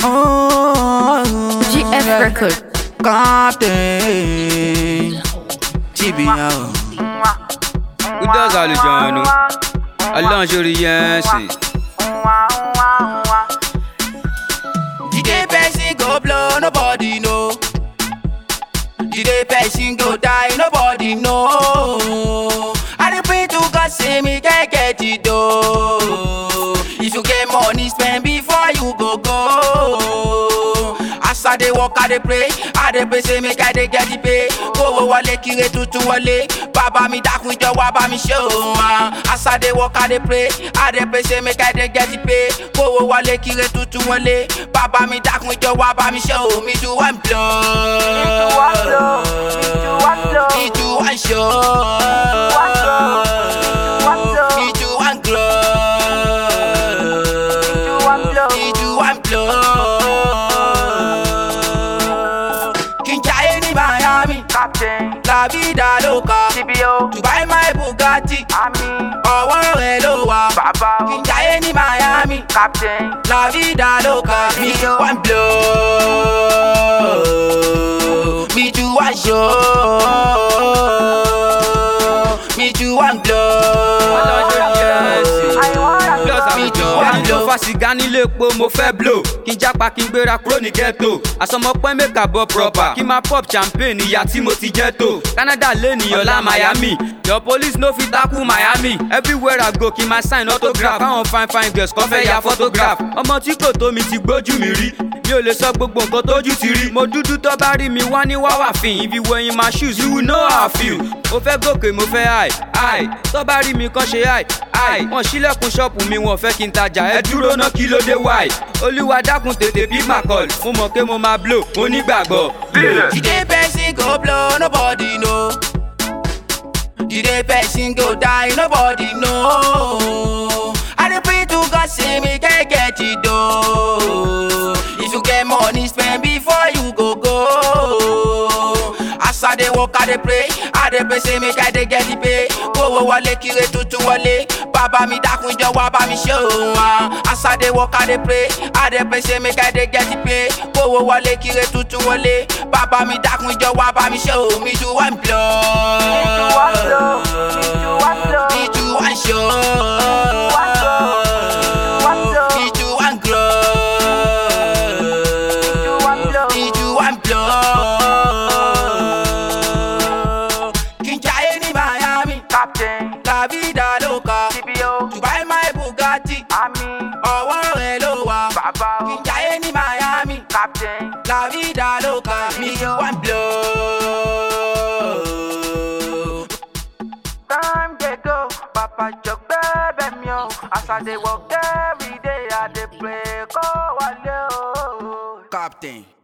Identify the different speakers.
Speaker 1: Oh,
Speaker 2: GF record.
Speaker 1: Captain. GBO.
Speaker 3: Who does àlùjọ̀nù? Ọlọ́run ṣorí yẹn sì.
Speaker 1: The person go blow, nobody know. The person go die, nobody know. I dey pray to God say me can get it though. If you get money, spend before you go go. As I dey work, I dey pray, I dey pray say make I dey get it pay. Kówó wọlé kire tuntun wọlé, bàbá mi dákun jọ wá bá mi ṣe òun. As I dey work, I dey pray, I dey pray say make I dey get it pay. Kówó wọlé kire tuntun wọlé, bàbá mi dákun jọ wá bá mi ṣe òun. Mi ju one blow. Mi ju one show. Mi ju one glow. Mi ju one blow. Kí n jayé ní Miami, la vida loca. Dubai my Bugatti, ọwọ́ rẹ̀ ló wà. Kí n jayé ní Miami, la vida loca. Mi ju one blow. Mi ju one show. Mi ju one
Speaker 3: Ọlọ́run ṣorí yẹn sì.
Speaker 1: blow.
Speaker 3: Plus
Speaker 1: Mi ju
Speaker 3: àwùjọ.
Speaker 1: one
Speaker 3: Ẹni tó
Speaker 1: blow.
Speaker 3: fa sìgá nílé epo mo fẹ́ blow. Kí n jápa kí n gbéra kúrò ní ghetto. Àsọmọpẹ́ mẹ́ka bọ́ proper. Kí n máa pop champagne ìyá tí mo ti jẹ́ tó. Canada lé nìyàn lá Miami. Your police no fit tackle Miami. Everywhere I go kí n máa sign autograph. Káwọn fine fine girls kan fẹ́ ya photograph. Ọmọ tí kò tó mi ti gbójú mi rí. Mi ò lè sọ gbogbo nǹkan tójú ti rí. Mo dúdú tó bá rí mi wá ní wáwà fìn. If you wearing my shoes, you will know how I feel. Mo fẹ́ gòkè, mo fẹ́ high, high. Tó bá rí mi kàn ṣe high, high. Wọ́n ṣílẹ̀kùn ṣọ́ọ̀pù mi, wọ́n fẹ́ kí n tajà. Ẹ dúró ná kí ló dé wáì. Olúwa dákun tètè bí mà call. Mo mọ̀ pé mo máa blow, mo nígbàgbọ́.
Speaker 1: The day person go blow, nobody know. The day person go die, nobody know. I dey pray to God say me can get it though. If you get money, spend before you go go. As I dey work, I dey pray, I dey pray say make I dey get it pay. Kówó wọlé kire tuntun wọlé, bàbá mi dákun jọ wá bá mi ṣe òun. As I dey work, I dey pray, I dey pray say make I dey get it pay. Kówó wọlé kire tuntun wọlé, bàbá mi dákun jọ wá bá mi ṣe òun. Mi ju one blow. Mi ju one show. Mi ju one glow. Mi ju one blow. Kí n jayé ní Miami, la vida loca. Dubai my Bugatti, ọwọ́ rẹ̀ ló wà. Kí n jayé ní Miami, la vida loca. Mi ju one blow.
Speaker 4: Time dey go, Papa jog bẹ́ẹ̀bẹ̀ mi o. As I dey work every day, I dey pray kó wálé o.
Speaker 1: Captain.